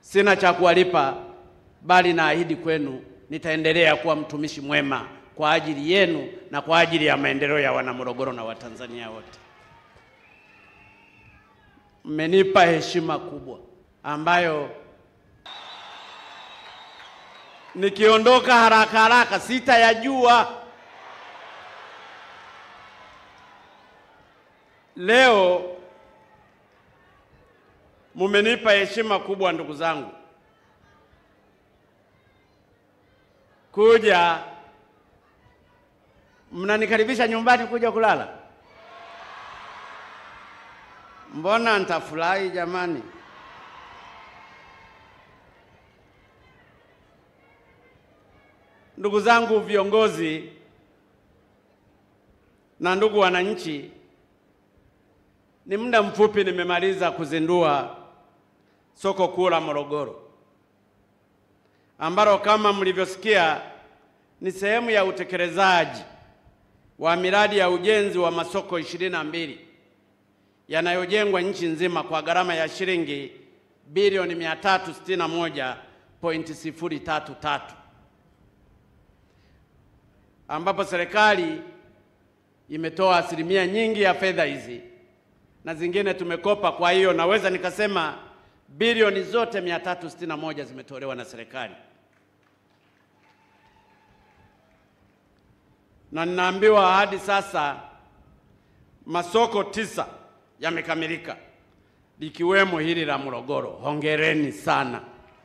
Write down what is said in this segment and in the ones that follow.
Sina cha kuwalipa, bali naahidi kwenu nitaendelea kuwa mtumishi mwema kwa ajili yenu na kwa ajili ya maendeleo ya Wanamorogoro na Watanzania wote. Mmenipa heshima kubwa ambayo nikiondoka haraka haraka sitayajua. Leo mumenipa heshima kubwa, ndugu zangu, kuja mnanikaribisha nyumbani kuja kulala. Mbona nitafurahi jamani? Ndugu zangu viongozi na ndugu wananchi, ni muda mfupi nimemaliza kuzindua soko kuu la Morogoro ambalo kama mlivyosikia ni sehemu ya utekelezaji wa miradi ya ujenzi wa masoko ishirini na mbili yanayojengwa nchi nzima kwa gharama ya shilingi bilioni 361.033 ambapo serikali imetoa asilimia nyingi ya fedha hizi na zingine tumekopa. Kwa hiyo naweza nikasema bilioni zote 361 zimetolewa na serikali, na ninaambiwa hadi sasa masoko tisa yamekamilika likiwemo hili la Morogoro. Hongereni sana.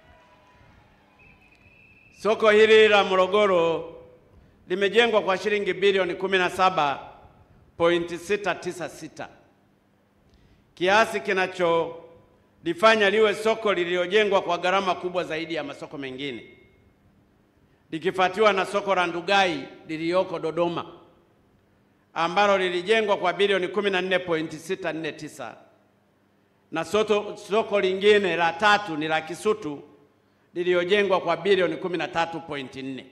Soko hili la Morogoro limejengwa kwa shilingi bilioni 17.696, kiasi kinacholifanya liwe soko lililojengwa kwa gharama kubwa zaidi ya masoko mengine, likifuatiwa na soko la Ndugai lililoko Dodoma ambalo lilijengwa kwa bilioni 14.649 na soto, soko lingine la tatu ni la Kisutu lililojengwa kwa bilioni 13.4.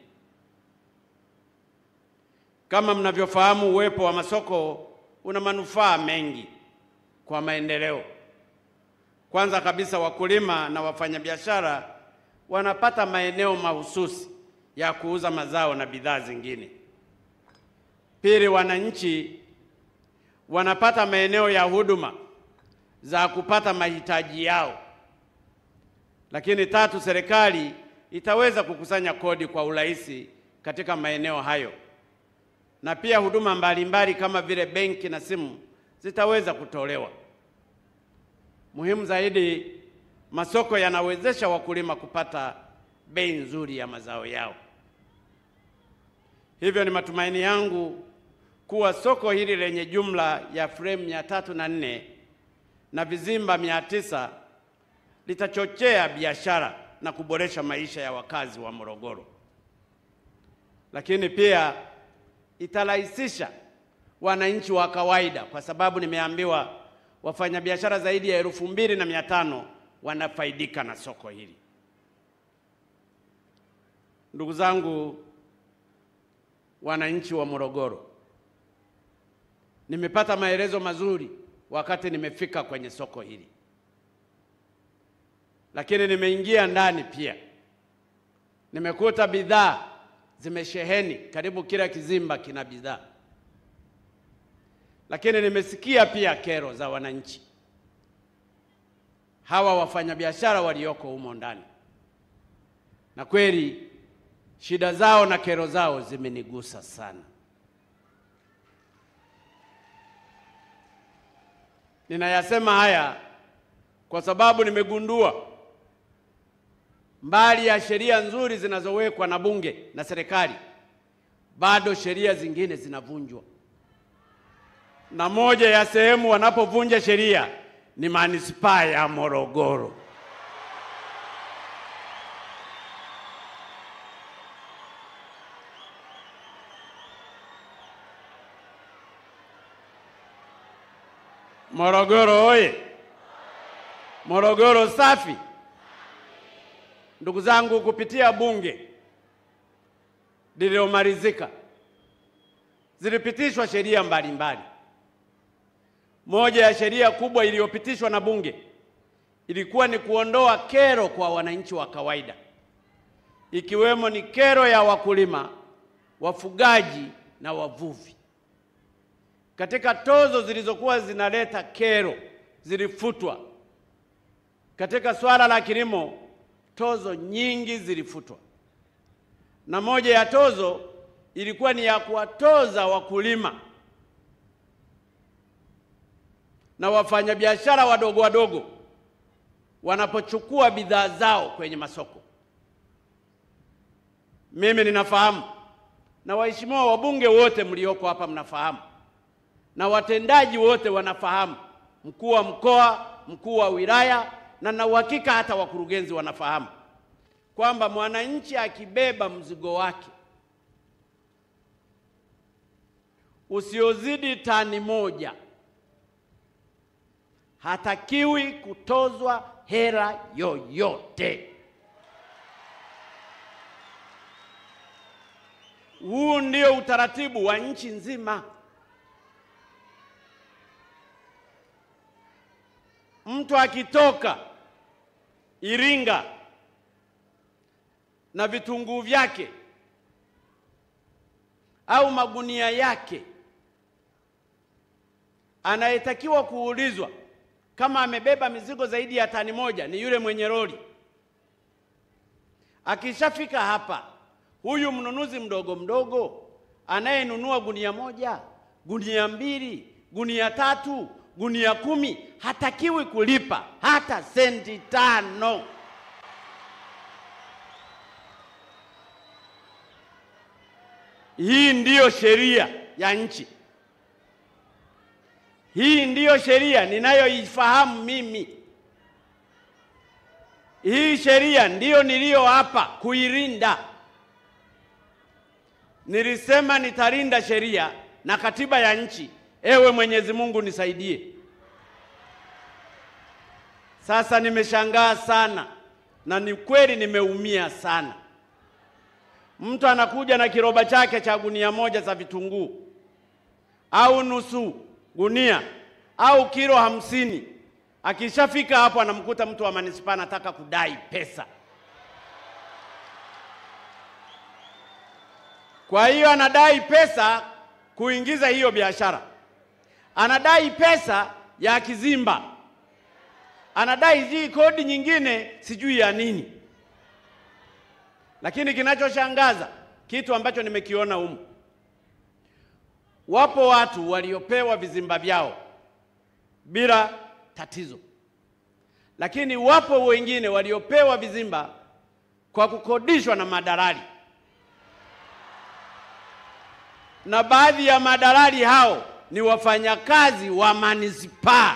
Kama mnavyofahamu, uwepo wa masoko una manufaa mengi kwa maendeleo. Kwanza kabisa, wakulima na wafanyabiashara wanapata maeneo mahususi ya kuuza mazao na bidhaa zingine. Pili, wananchi wanapata maeneo ya huduma za kupata mahitaji yao. Lakini tatu, serikali itaweza kukusanya kodi kwa urahisi katika maeneo hayo, na pia huduma mbalimbali kama vile benki na simu zitaweza kutolewa. Muhimu zaidi, masoko yanawezesha wakulima kupata bei nzuri ya mazao yao. Hivyo ni matumaini yangu kuwa soko hili lenye jumla ya fremu mia tatu na nne na vizimba mia tisa litachochea biashara na kuboresha maisha ya wakazi wa Morogoro, lakini pia itarahisisha wananchi wa kawaida, kwa sababu nimeambiwa wafanyabiashara zaidi ya elfu mbili na mia tano wanafaidika na soko hili. Ndugu zangu wananchi wa Morogoro, nimepata maelezo mazuri wakati nimefika kwenye soko hili, lakini nimeingia ndani pia nimekuta bidhaa zimesheheni, karibu kila kizimba kina bidhaa, lakini nimesikia pia kero za wananchi hawa wafanyabiashara walioko humo ndani, na kweli shida zao na kero zao zimenigusa sana. Ninayasema haya kwa sababu nimegundua mbali ya sheria nzuri zinazowekwa na Bunge na serikali, bado sheria zingine zinavunjwa, na moja ya sehemu wanapovunja sheria ni manispaa ya Morogoro. Morogoro oye! Morogoro safi! Ndugu zangu, kupitia bunge lililomalizika zilipitishwa sheria mbalimbali. Moja ya sheria kubwa iliyopitishwa na bunge ilikuwa ni kuondoa kero kwa wananchi wa kawaida, ikiwemo ni kero ya wakulima, wafugaji na wavuvi. Katika tozo zilizokuwa zinaleta kero zilifutwa. Katika swala la kilimo, tozo nyingi zilifutwa, na moja ya tozo ilikuwa ni ya kuwatoza wakulima na wafanyabiashara wadogo wadogo wanapochukua bidhaa zao kwenye masoko. Mimi ninafahamu na waheshimiwa wabunge wote mlioko hapa mnafahamu na watendaji wote wanafahamu, mkuu wa mkoa, mkuu wa wilaya, na na uhakika hata wakurugenzi wanafahamu kwamba mwananchi akibeba mzigo wake usiozidi tani moja hatakiwi kutozwa hela yoyote. Huu ndio utaratibu wa nchi nzima. Mtu akitoka Iringa na vitunguu vyake au magunia yake, anayetakiwa kuulizwa kama amebeba mizigo zaidi ya tani moja ni yule mwenye lori. Akishafika hapa, huyu mnunuzi mdogo mdogo anayenunua gunia moja, gunia mbili, gunia tatu, gunia kumi hatakiwi kulipa hata senti tano. Hii ndiyo sheria ya nchi. Hii ndiyo sheria ninayoifahamu mimi. Hii sheria ndiyo niliyoapa kuilinda. Nilisema nitalinda sheria na katiba ya nchi. Ewe Mwenyezi Mungu nisaidie. Sasa nimeshangaa sana na ni kweli nimeumia sana. Mtu anakuja na kiroba chake cha gunia moja za vitunguu au nusu gunia au kilo hamsini. Akishafika hapo, anamkuta mtu wa manispaa anataka kudai pesa. Kwa hiyo anadai pesa kuingiza hiyo biashara, anadai pesa ya kizimba, anadai hii kodi nyingine sijui ya nini. Lakini kinachoshangaza kitu ambacho nimekiona humu Wapo watu waliopewa vizimba vyao bila tatizo, lakini wapo wengine waliopewa vizimba kwa kukodishwa na madalali, na baadhi ya madalali hao ni wafanyakazi wa manispaa.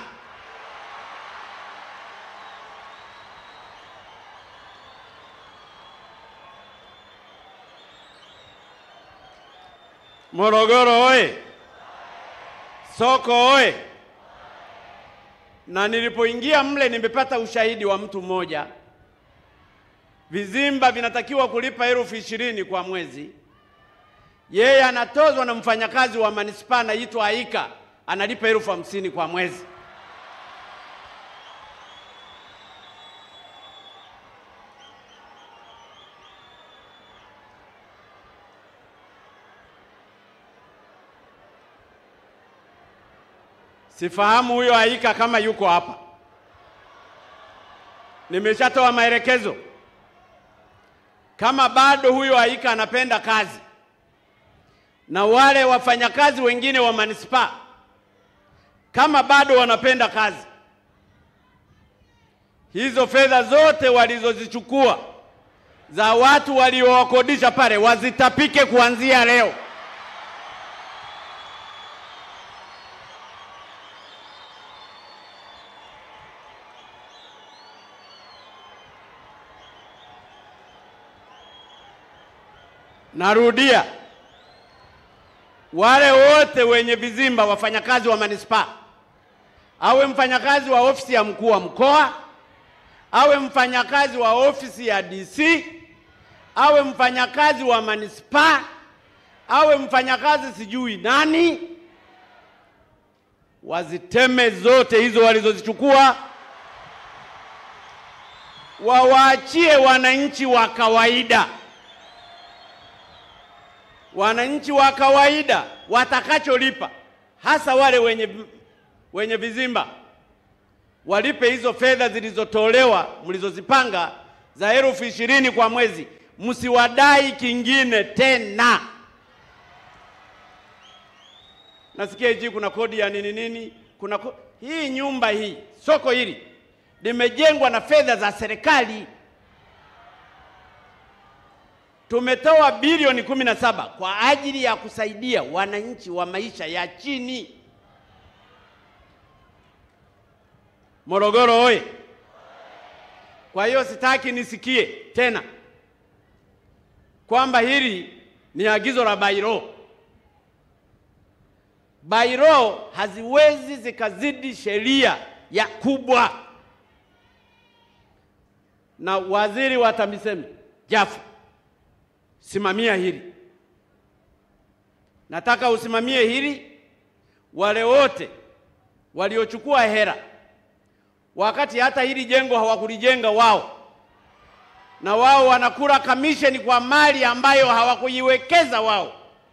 Morogoro oye! Soko oye! Na nilipoingia mle nimepata ushahidi wa mtu mmoja. Vizimba vinatakiwa kulipa elfu ishirini kwa mwezi, yeye anatozwa na mfanyakazi wa manispaa anaitwa Aika, analipa elfu hamsini kwa mwezi. Sifahamu huyo Aika kama yuko hapa. Nimeshatoa maelekezo. Kama bado huyo Aika anapenda kazi na wale wafanyakazi wengine wa manispaa kama bado wanapenda kazi, hizo fedha zote walizozichukua za watu waliowakodisha pale wazitapike kuanzia leo. Narudia, wale wote wenye vizimba, wafanyakazi wa manispaa, awe mfanyakazi wa ofisi ya mkuu wa mkoa, awe mfanyakazi wa ofisi ya DC, awe mfanyakazi wa manispaa, awe mfanyakazi sijui nani, waziteme zote hizo walizozichukua wawaachie wananchi wa kawaida, wananchi wa kawaida watakacholipa, hasa wale wenye, wenye vizimba walipe hizo fedha zilizotolewa mlizozipanga za elfu ishirini kwa mwezi, msiwadai kingine tena. Nasikia hichi kuna kodi ya nini nini, kuna ko... hii nyumba hii soko hili limejengwa na fedha za serikali. Tumetoa bilioni kumi na saba kwa ajili ya kusaidia wananchi wa maisha ya chini. Morogoro oye! Kwa hiyo sitaki nisikie tena kwamba hili ni agizo la bairo. Bairo haziwezi zikazidi sheria ya kubwa. Na waziri wa TAMISEMI Jafo, simamia hili, nataka usimamie hili. Wale wote waliochukua hera wakati hata hili jengo hawakulijenga wao, na wao wanakula kamisheni kwa mali ambayo hawakuiwekeza wao.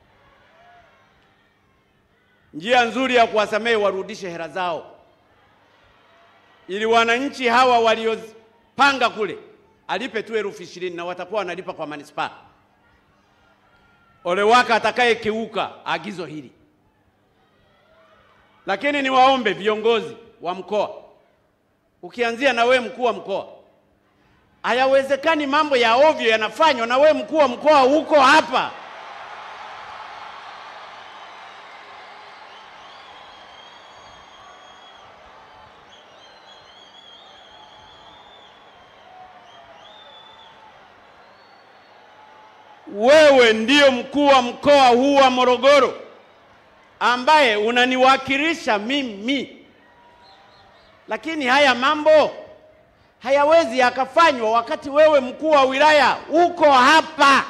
Njia nzuri ya kuwasamehe, warudishe hela zao, ili wananchi hawa waliopanga kule alipe tu elfu ishirini na watakuwa wanalipa kwa manispaa. Ole wake atakayekiuka agizo hili. Lakini niwaombe viongozi wa mkoa ukianzia na we mkuu wa mkoa, hayawezekani mambo ya ovyo yanafanywa na we mkuu wa mkoa huko hapa. Wewe ndiyo mkuu wa mkoa huu wa Morogoro ambaye unaniwakilisha mimi lakini haya mambo hayawezi yakafanywa wakati wewe mkuu wa wilaya uko hapa,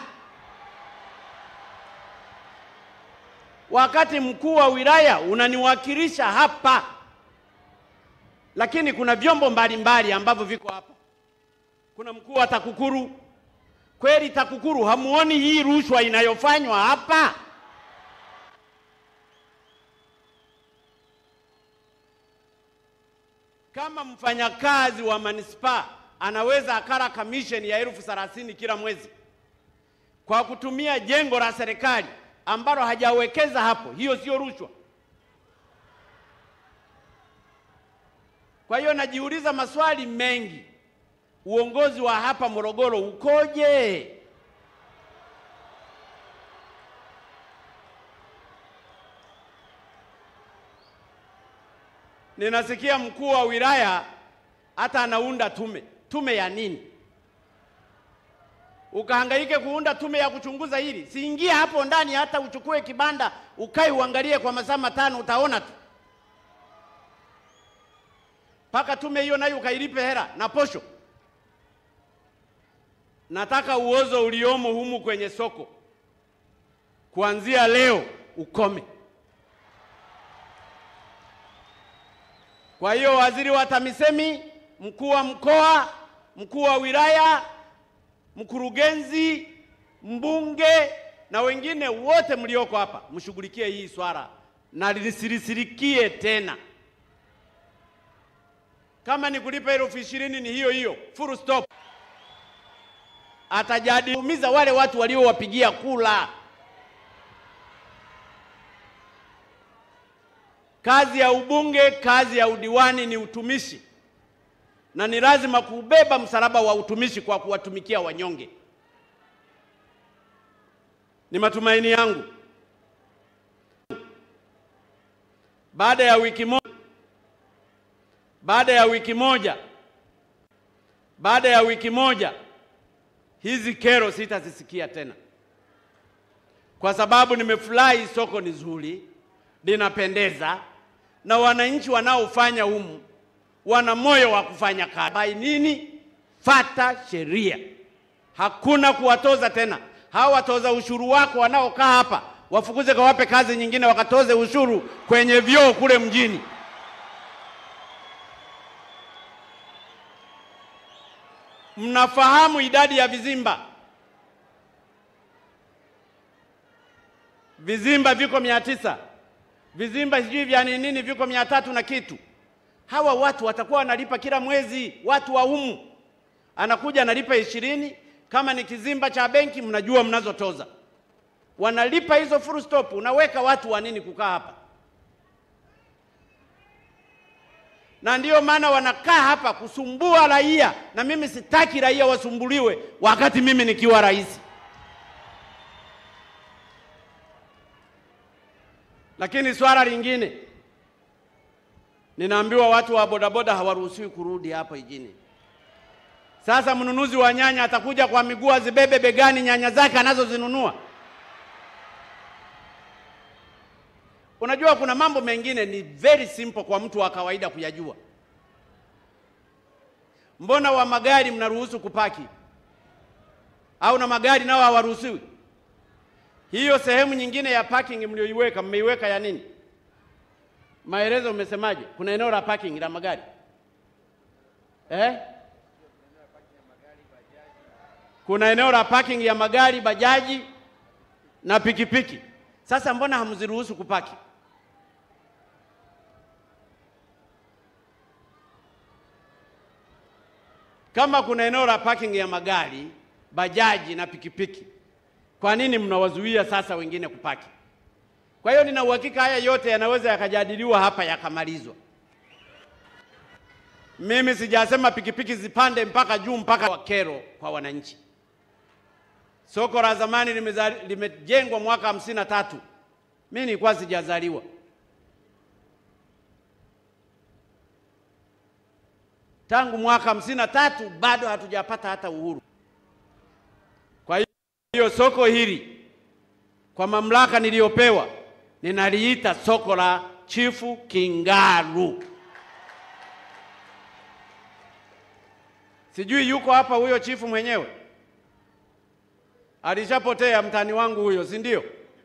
wakati mkuu wa wilaya unaniwakilisha hapa. Lakini kuna vyombo mbalimbali ambavyo viko hapa. Kuna mkuu wa TAKUKURU. Kweli TAKUKURU hamuoni hii rushwa inayofanywa hapa? Kama mfanyakazi wa manispaa anaweza akala kamisheni ya elfu thelathini kila mwezi kwa kutumia jengo la serikali ambalo hajawekeza hapo, hiyo sio rushwa? Kwa hiyo najiuliza maswali mengi, uongozi wa hapa Morogoro ukoje? Ninasikia mkuu wa wilaya hata anaunda tume. Tume ya nini? Ukahangaike kuunda tume ya kuchunguza hili? Siingia hapo ndani, hata uchukue kibanda ukae uangalie kwa masaa matano, utaona tu mpaka tume hiyo nayo ukailipe hela na posho. Nataka uozo uliomo humu kwenye soko kuanzia leo ukome. Kwa hiyo waziri wa TAMISEMI, mkuu wa mkoa, mkuu wa wilaya, mkurugenzi, mbunge na wengine wote mlioko hapa, mshughulikie hii swala na lisirisirikie tena. Kama ni kulipa elfu ishirini ni hiyo hiyo, full stop. Atajadiumiza wale watu waliowapigia kula. Kazi ya ubunge, kazi ya udiwani ni utumishi, na ni lazima kubeba msalaba wa utumishi kwa kuwatumikia wanyonge. Ni matumaini yangu baada ya wiki moja, baada ya wiki moja, baada ya wiki moja, hizi kero sitazisikia tena, kwa sababu nimefurahi. Soko ni zuri, linapendeza na wananchi wanaofanya humu wana moyo wa kufanya kazi. Bai nini? Fata sheria, hakuna kuwatoza tena. Hawa watoza ushuru wako wanaokaa hapa wafukuze, kawape kazi nyingine, wakatoze ushuru kwenye vyoo kule mjini. Mnafahamu idadi ya vizimba? Vizimba viko mia tisa, vizimba sijui vya nini nini viko mia tatu na kitu. Hawa watu watakuwa wanalipa kila mwezi, watu wa humu, anakuja analipa ishirini. Kama ni kizimba cha benki, mnajua mnazotoza, wanalipa hizo full stop. Unaweka watu wa nini kukaa hapa? na ndiyo maana wanakaa hapa kusumbua raia, na mimi sitaki raia wasumbuliwe wakati mimi nikiwa rais. Lakini swala lingine, ninaambiwa watu wa bodaboda hawaruhusiwi kurudi hapa jijini. Sasa mnunuzi wa nyanya atakuja kwa miguu azibebe begani nyanya zake anazozinunua. Unajua kuna mambo mengine ni very simple kwa mtu wa kawaida kuyajua. Mbona wa magari mnaruhusu kupaki au na magari nao hawaruhusiwi? Hiyo sehemu nyingine ya parking mlioiweka, mmeiweka ya nini? Maelezo umesemaje? Kuna eneo la parking la magari eh? Kuna eneo la parking ya magari, bajaji na pikipiki. Sasa mbona hamziruhusu kupaki? Kama kuna eneo la parking ya magari, bajaji na pikipiki, kwa nini mnawazuia sasa wengine kupaki? Kwa hiyo nina uhakika haya yote yanaweza yakajadiliwa hapa yakamalizwa. Mimi sijasema pikipiki zipande mpaka juu mpaka wa kero kwa wananchi. Soko la zamani limeza- limejengwa mwaka hamsini na tatu. Mimi nilikuwa sijazaliwa. Tangu mwaka hamsini na tatu bado hatujapata hata uhuru. Kwa hiyo soko hili kwa mamlaka niliyopewa ninaliita soko la Chifu Kingalu. Sijui yuko hapa huyo chifu mwenyewe, alishapotea mtani wangu huyo, si ndio?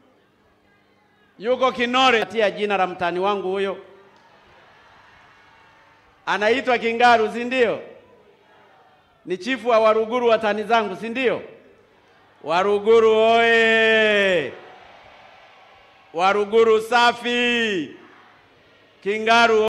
Yuko Kinore, tia jina la mtani wangu huyo, anaitwa Kingaru, si ndio? Ni chifu wa Waruguru, watani zangu, si ndio? Waruguru oye! Waruguru safi! Kingaru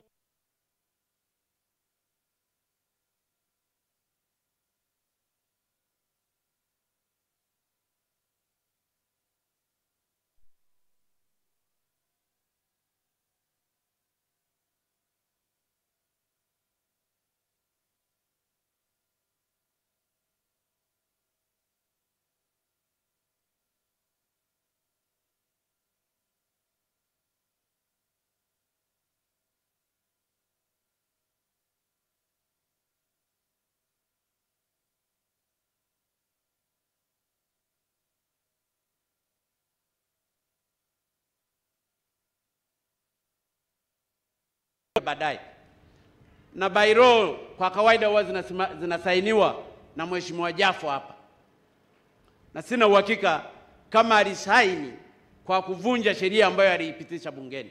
baadaye na bairo kwa kawaida huwa zinasima- zinasainiwa na mheshimiwa Jafo hapa, na sina uhakika kama alisaini kwa kuvunja sheria ambayo aliipitisha bungeni.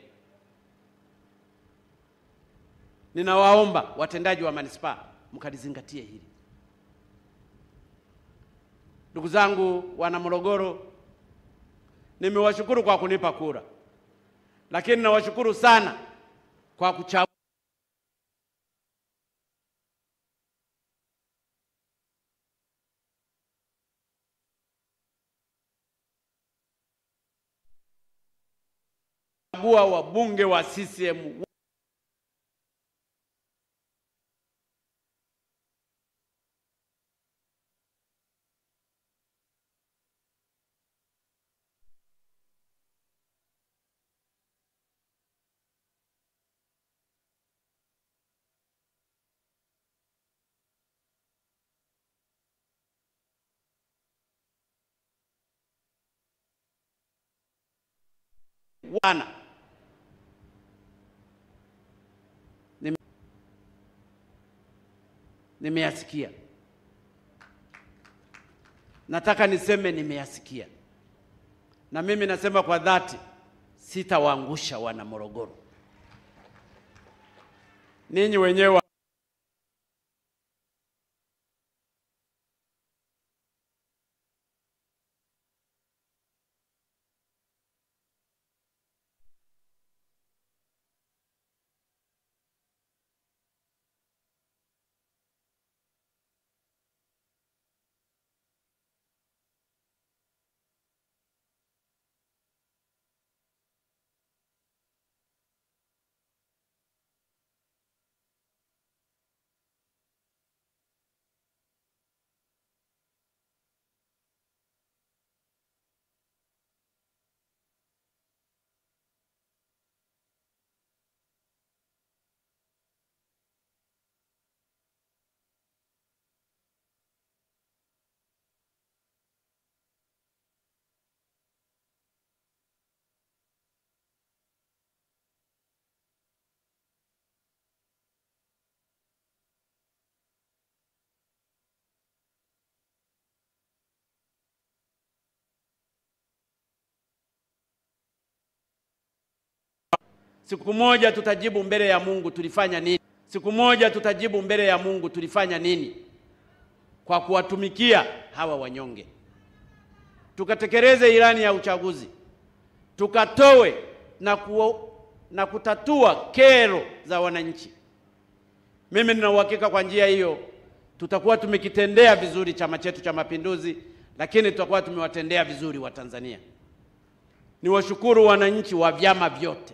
Ninawaomba watendaji wa manispaa mkalizingatie hili. Ndugu zangu wana Morogoro, nimewashukuru kwa kunipa kura, lakini nawashukuru sana kwa kuchagua wabunge wa CCM wana Nime- nimeyasikia. Nataka niseme nimeyasikia, na mimi nasema kwa dhati, sitawaangusha wana Morogoro. Ninyi wenyewe Siku moja tutajibu mbele ya Mungu tulifanya nini. Siku moja tutajibu mbele ya Mungu tulifanya nini kwa kuwatumikia hawa wanyonge. Tukatekeleze ilani ya uchaguzi, tukatoe na, ku, na kutatua kero za wananchi. Mimi nina uhakika kwa njia hiyo tutakuwa tumekitendea vizuri chama chetu cha Mapinduzi, lakini tutakuwa tumewatendea vizuri Watanzania. Niwashukuru wananchi wa vyama vyote.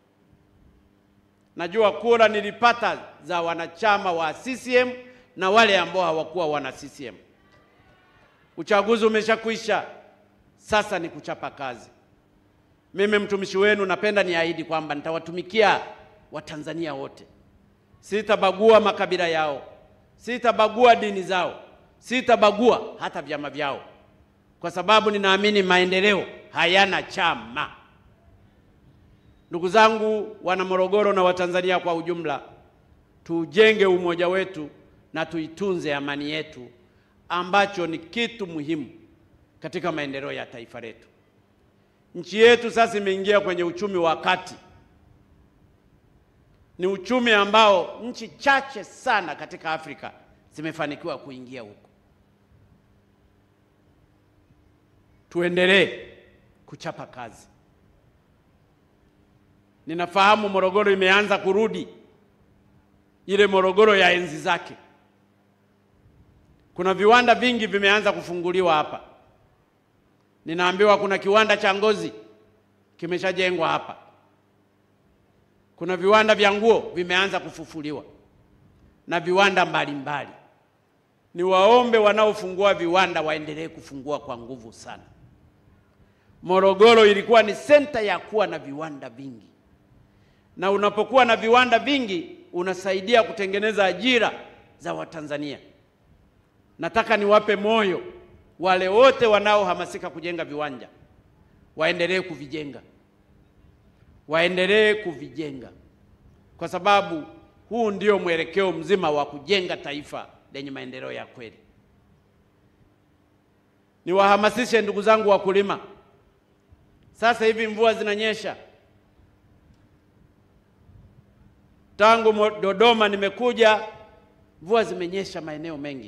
Najua kura nilipata za wanachama wa CCM na wale ambao hawakuwa wana CCM. Uchaguzi umeshakwisha, sasa ni kuchapa kazi. Mimi mtumishi wenu napenda niahidi kwamba nitawatumikia Watanzania wote, sitabagua makabila yao, sitabagua dini zao, sitabagua hata vyama vyao, kwa sababu ninaamini maendeleo hayana chama. Ndugu zangu wana Morogoro na Watanzania kwa ujumla, tujenge umoja wetu na tuitunze amani yetu, ambacho ni kitu muhimu katika maendeleo ya taifa letu. Nchi yetu sasa imeingia kwenye uchumi wa kati. Ni uchumi ambao nchi chache sana katika Afrika zimefanikiwa kuingia huko. Tuendelee kuchapa kazi. Ninafahamu Morogoro imeanza kurudi ile Morogoro ya enzi zake. Kuna viwanda vingi vimeanza kufunguliwa hapa. Ninaambiwa kuna kiwanda cha ngozi kimeshajengwa hapa. Kuna viwanda vya nguo vimeanza kufufuliwa na viwanda mbalimbali. Niwaombe wanaofungua viwanda waendelee kufungua kwa nguvu sana. Morogoro ilikuwa ni senta ya kuwa na viwanda vingi, na unapokuwa na viwanda vingi unasaidia kutengeneza ajira za Watanzania. Nataka niwape moyo wale wote wanaohamasika kujenga viwanja, waendelee kuvijenga, waendelee kuvijenga, kwa sababu huu ndio mwelekeo mzima wa kujenga taifa lenye maendeleo ya kweli. Niwahamasishe ndugu zangu wakulima, sasa hivi mvua zinanyesha. Tangu Dodoma nimekuja, mvua zimenyesha maeneo mengi.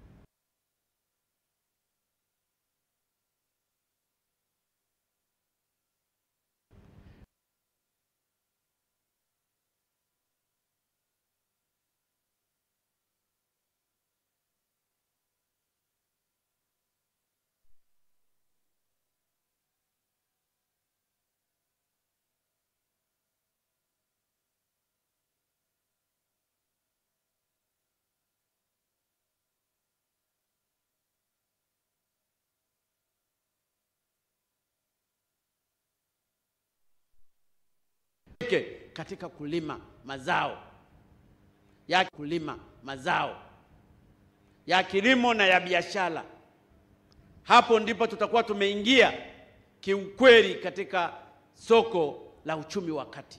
katika kulima mazao ya kulima mazao ya kilimo na ya biashara. Hapo ndipo tutakuwa tumeingia kiukweli katika soko la uchumi wa kati.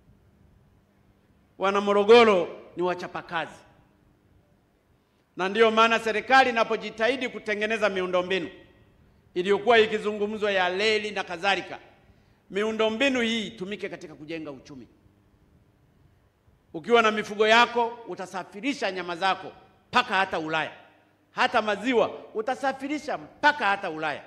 Wana Morogoro ni wachapakazi, na ndiyo maana serikali inapojitahidi kutengeneza miundombinu iliyokuwa ikizungumzwa ya reli na kadhalika miundombinu hii itumike katika kujenga uchumi. Ukiwa na mifugo yako utasafirisha nyama zako mpaka hata Ulaya, hata maziwa utasafirisha mpaka hata Ulaya.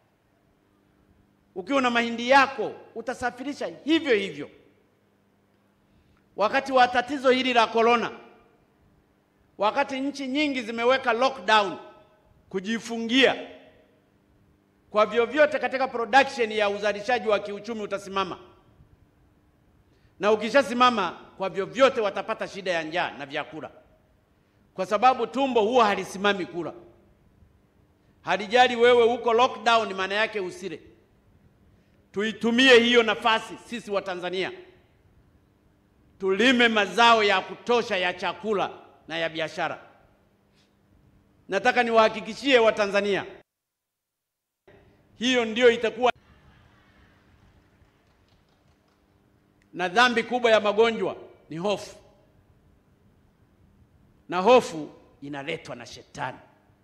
Ukiwa na mahindi yako utasafirisha hivyo hivyo. Wakati wa tatizo hili la korona, wakati nchi nyingi zimeweka lockdown, kujifungia kwa vyovyote katika production ya uzalishaji wa kiuchumi utasimama, na ukishasimama, kwa vyovyote watapata shida ya njaa na vyakula, kwa sababu tumbo huwa halisimami kula, halijali wewe uko lockdown, maana yake usile. Tuitumie hiyo nafasi sisi wa Tanzania, tulime mazao ya kutosha ya chakula na ya biashara. Nataka niwahakikishie Watanzania hiyo ndio itakuwa na dhambi kubwa ya magonjwa ni hofu, na hofu inaletwa na shetani.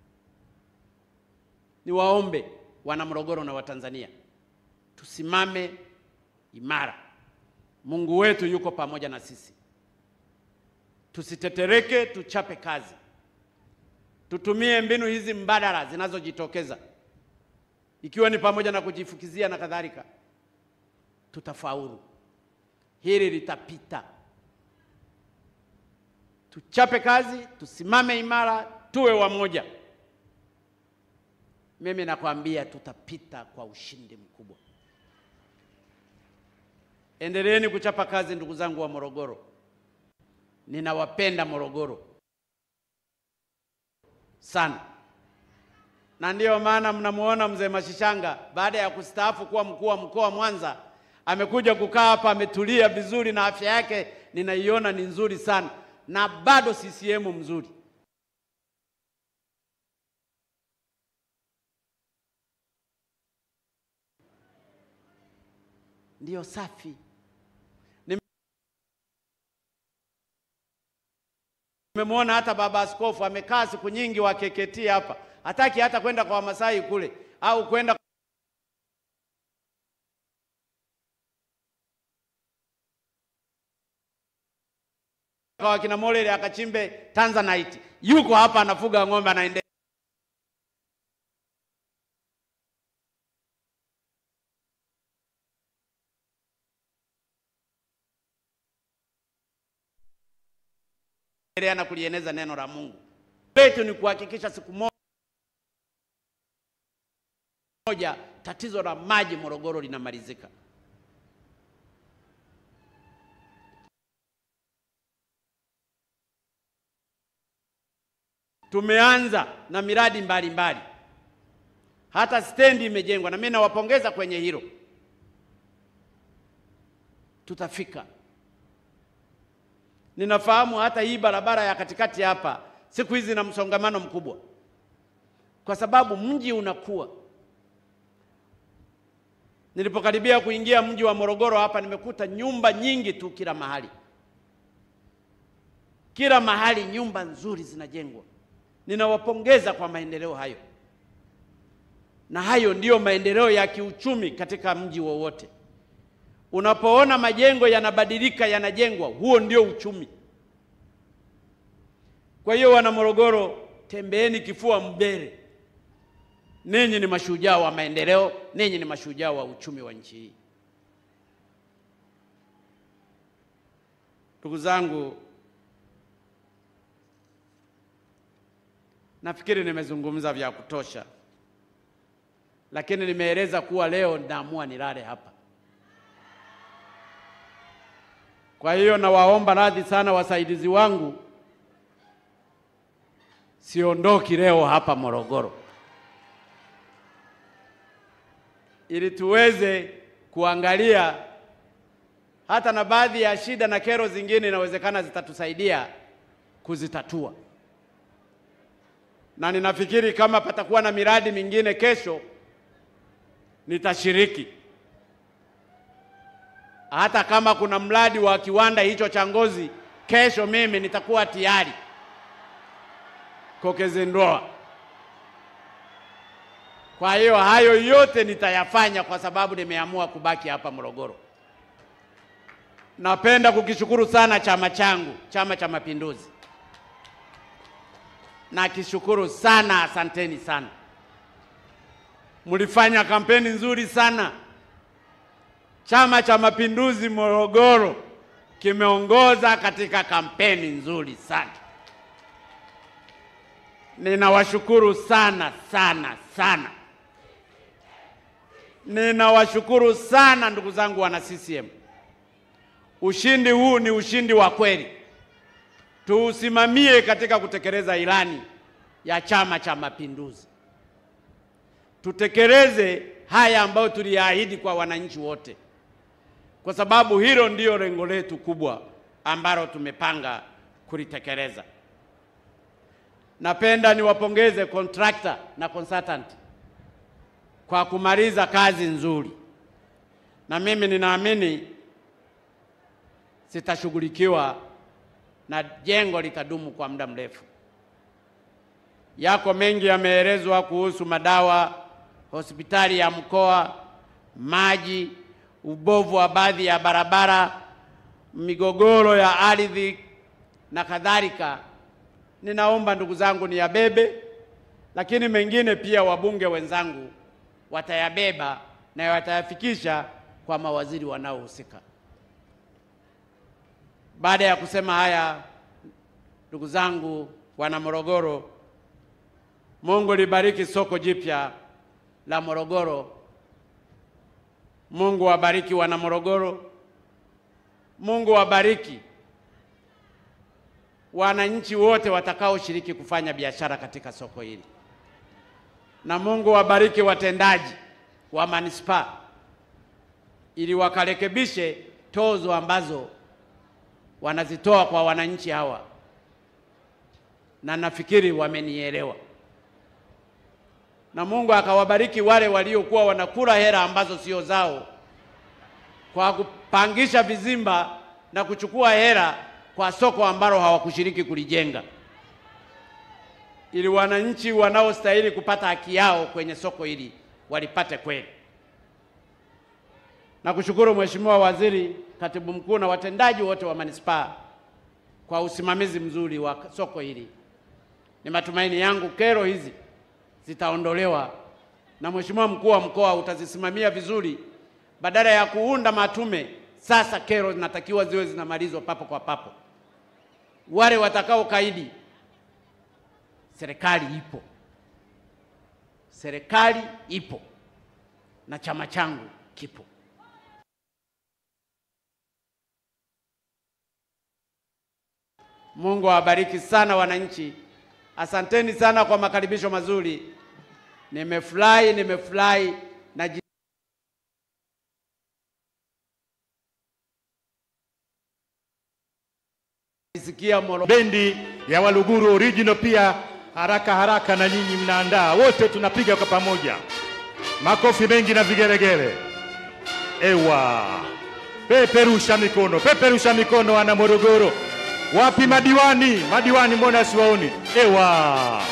Niwaombe wana Morogoro na Watanzania tusimame imara, Mungu wetu yuko pamoja na sisi. Tusitetereke, tuchape kazi, tutumie mbinu hizi mbadala zinazojitokeza, ikiwa ni pamoja na kujifukizia na kadhalika. Tutafaulu, hili litapita. Tuchape kazi, tusimame imara, tuwe wamoja. Mimi nakwambia tutapita kwa ushindi mkubwa. Endeleeni kuchapa kazi, ndugu zangu wa Morogoro. Ninawapenda Morogoro sana, na ndiyo maana mnamuona mzee Mashishanga baada ya kustaafu kuwa mkuu wa mkoa Mwanza, amekuja kukaa hapa, ametulia vizuri na afya yake ninaiona ni nzuri sana, na bado CCM mzuri. Ndiyo safi. Nimemwona hata baba askofu amekaa siku nyingi wa KKT hapa, hataki hata kwenda kwa Wamasai kule au kwenda kwa wakina Molele akachimbe Tanzanite. Yuko hapa anafuga ng'ombe, anaendelea na kulieneza neno la Mungu. Letu ni kuhakikisha siku moja tatizo la maji Morogoro linamalizika. Tumeanza na miradi mbalimbali mbali. Hata stendi imejengwa na mimi nawapongeza kwenye hilo. Tutafika. Ninafahamu hata hii barabara ya katikati hapa siku hizi na msongamano mkubwa, kwa sababu mji unakuwa. Nilipokaribia kuingia mji wa Morogoro hapa, nimekuta nyumba nyingi tu kila mahali, kila mahali nyumba nzuri zinajengwa. Ninawapongeza kwa maendeleo hayo, na hayo ndiyo maendeleo ya kiuchumi katika mji wowote. Unapoona majengo yanabadilika yanajengwa, huo ndio uchumi. Kwa hiyo wana Morogoro, tembeeni kifua mbele. Ninyi ni mashujaa wa maendeleo, ninyi ni mashujaa wa uchumi wa nchi hii. Ndugu zangu, nafikiri nimezungumza vya kutosha, lakini nimeeleza kuwa leo naamua nilale hapa. Kwa hiyo nawaomba radhi sana wasaidizi wangu, siondoki leo hapa Morogoro, ili tuweze kuangalia hata na baadhi ya shida na kero zingine inawezekana zitatusaidia kuzitatua, na ninafikiri kama patakuwa na miradi mingine kesho nitashiriki hata kama kuna mradi wa kiwanda hicho cha ngozi kesho, mimi nitakuwa tayari kukizinduwa. Kwa hiyo hayo yote nitayafanya kwa sababu nimeamua kubaki hapa Morogoro. Napenda kukishukuru sana chama changu, Chama cha Mapinduzi. Nakishukuru sana, asanteni sana, mlifanya kampeni nzuri sana. Chama cha Mapinduzi Morogoro kimeongoza katika kampeni nzuri sana. Ninawashukuru sana sana sana, ninawashukuru sana ndugu zangu wana CCM. Ushindi huu ni ushindi wa kweli, tuusimamie katika kutekeleza ilani ya Chama cha Mapinduzi, tutekeleze haya ambayo tuliahidi kwa wananchi wote kwa sababu hilo ndiyo lengo letu kubwa ambalo tumepanga kulitekeleza. Napenda niwapongeze contractor na consultant kwa kumaliza kazi nzuri, na mimi ninaamini zitashughulikiwa na jengo litadumu kwa muda mrefu. Yako mengi yameelezwa kuhusu madawa, hospitali ya mkoa, maji ubovu wa baadhi ya barabara migogoro ya ardhi na kadhalika, ninaomba ndugu zangu niyabebe, lakini mengine pia wabunge wenzangu watayabeba na watayafikisha kwa mawaziri wanaohusika. Baada ya kusema haya, ndugu zangu wana Morogoro, Mungu libariki soko jipya la Morogoro. Mungu wabariki wana Morogoro. Mungu wabariki wananchi wote watakaoshiriki kufanya biashara katika soko hili, na Mungu wabariki watendaji wa manispaa ili wakarekebishe tozo ambazo wanazitoa kwa wananchi hawa, na nafikiri wamenielewa. Na Mungu akawabariki wale waliokuwa wanakula hela ambazo sio zao kwa kupangisha vizimba na kuchukua hela kwa soko ambalo hawakushiriki kulijenga, ili wananchi wanaostahili kupata haki yao kwenye soko hili walipate kweli. Na kushukuru Mheshimiwa Waziri, Katibu Mkuu na watendaji wote wa manispaa kwa usimamizi mzuri wa soko hili. Ni matumaini yangu kero hizi zitaondolewa na Mheshimiwa Mkuu wa Mkoa utazisimamia vizuri, badala ya kuunda matume. Sasa kero zinatakiwa ziwe zinamalizwa papo kwa papo. Wale watakao kaidi, serikali ipo, serikali ipo na chama changu kipo. Mungu awabariki sana wananchi. Asanteni sana kwa makaribisho mazuri. Nimefurahi, nimefurahi na jisikia Morogoro. bendi ya Waluguru original pia haraka haraka, na nyinyi mnaandaa wote, tunapiga kwa pamoja, makofi mengi na vigelegele. Ewa, peperusha mikono, peperusha mikono, wana Morogoro. Wapi madiwani? Madiwani mbona siwaoni? Ewa,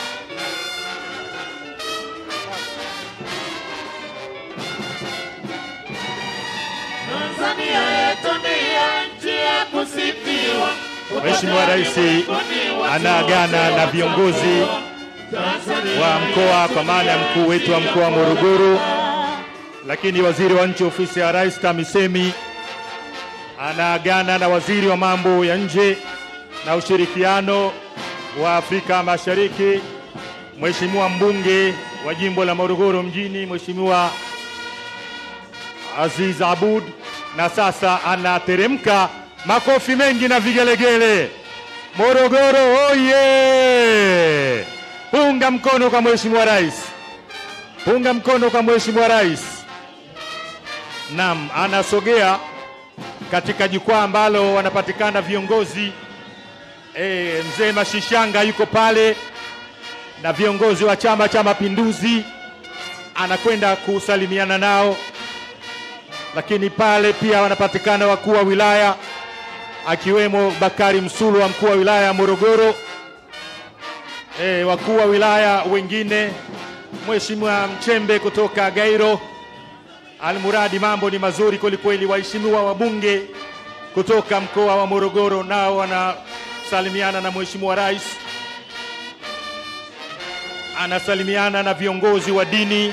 Tanzania yetu ndiyo nchi ya kusifiwa. Mheshimiwa Rais anaagana na viongozi wa mkoa kwa maana ya mkuu wetu wa mkoa wa Morogoro, lakini waziri wa nchi ofisi ya Rais TAMISEMI anaagana na waziri wa mambo ya nje na ushirikiano wa Afrika Mashariki, Mheshimiwa mbunge wa jimbo la Morogoro mjini, Mheshimiwa Aziz Abud, na sasa anateremka. Makofi mengi na vigelegele. Morogoro oye! Punga mkono kwa Mheshimiwa Rais, punga mkono kwa Mheshimiwa Rais. Naam, anasogea katika jukwaa ambalo wanapatikana viongozi e, mzee Mashishanga yuko pale na viongozi wa Chama cha Mapinduzi, anakwenda kusalimiana nao, lakini pale pia wanapatikana wakuu wa wilaya akiwemo Bakari Msulu wa mkuu wa wilaya ya Morogoro, e, wakuu wa wilaya wengine, Mheshimiwa Mchembe kutoka Gairo. Almuradi, mambo ni mazuri kwelikweli. Waheshimiwa wabunge kutoka mkoa wa Morogoro nao wanasalimiana na Mheshimiwa Rais, anasalimiana na viongozi wa dini.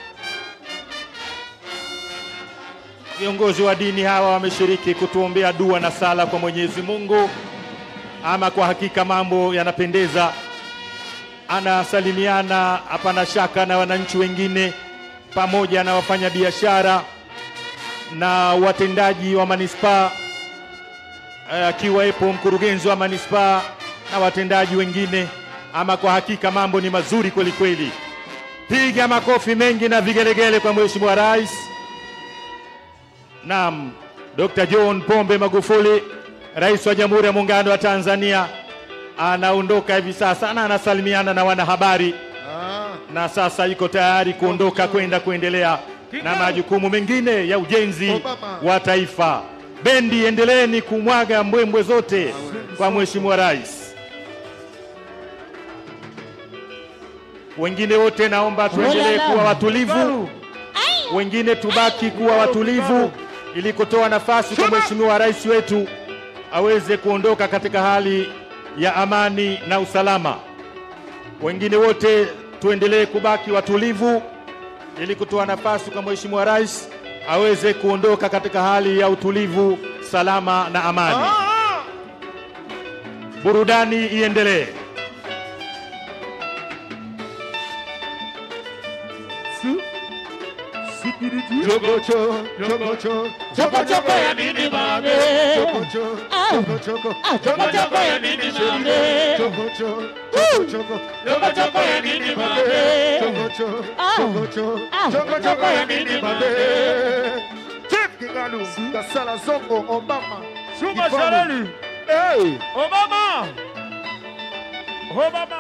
Viongozi wa dini hawa wameshiriki kutuombea dua na sala kwa Mwenyezi Mungu. Ama kwa hakika mambo yanapendeza. Anasalimiana hapana shaka na wananchi wengine pamoja na wafanyabiashara na watendaji wa manispaa akiwepo mkurugenzi wa manispaa na watendaji wengine. Ama kwa hakika mambo ni mazuri kweli kweli. Piga makofi mengi na vigelegele kwa Mheshimiwa Rais. Naam, Dr. John Pombe Magufuli, Rais wa Jamhuri ya Muungano wa Tanzania, anaondoka hivi sasa na anasalimiana na wanahabari na sasa yuko tayari kuondoka kwenda kuendelea na majukumu mengine ya ujenzi wa taifa. Bendi, endeleeni kumwaga mbwembwe zote kwa Mheshimiwa Rais. Wengine wote naomba tuendelee kuwa watulivu, wengine tubaki kuwa watulivu ili kutoa nafasi kwa Mheshimiwa Rais wetu aweze kuondoka katika hali ya amani na usalama. Wengine wote tuendelee kubaki watulivu ili kutoa nafasi kwa Mheshimiwa Rais aweze kuondoka katika hali ya utulivu, salama na amani. Burudani iendelee. Chokocho, chokocho, Chokochoko ya nini mame? chokocho, Ah. chokochoko, Ah, chokochoko ya nini mame? chokocho, chokochoko, Chokochoko ya nini mame? chokocho, Ah. chokocho, Ah. chokochoko ya nini mame? Chief Kingalu, Kasala Zongo, Obama, Chuma Kifani. Sharali, Hey! Obama, Obama.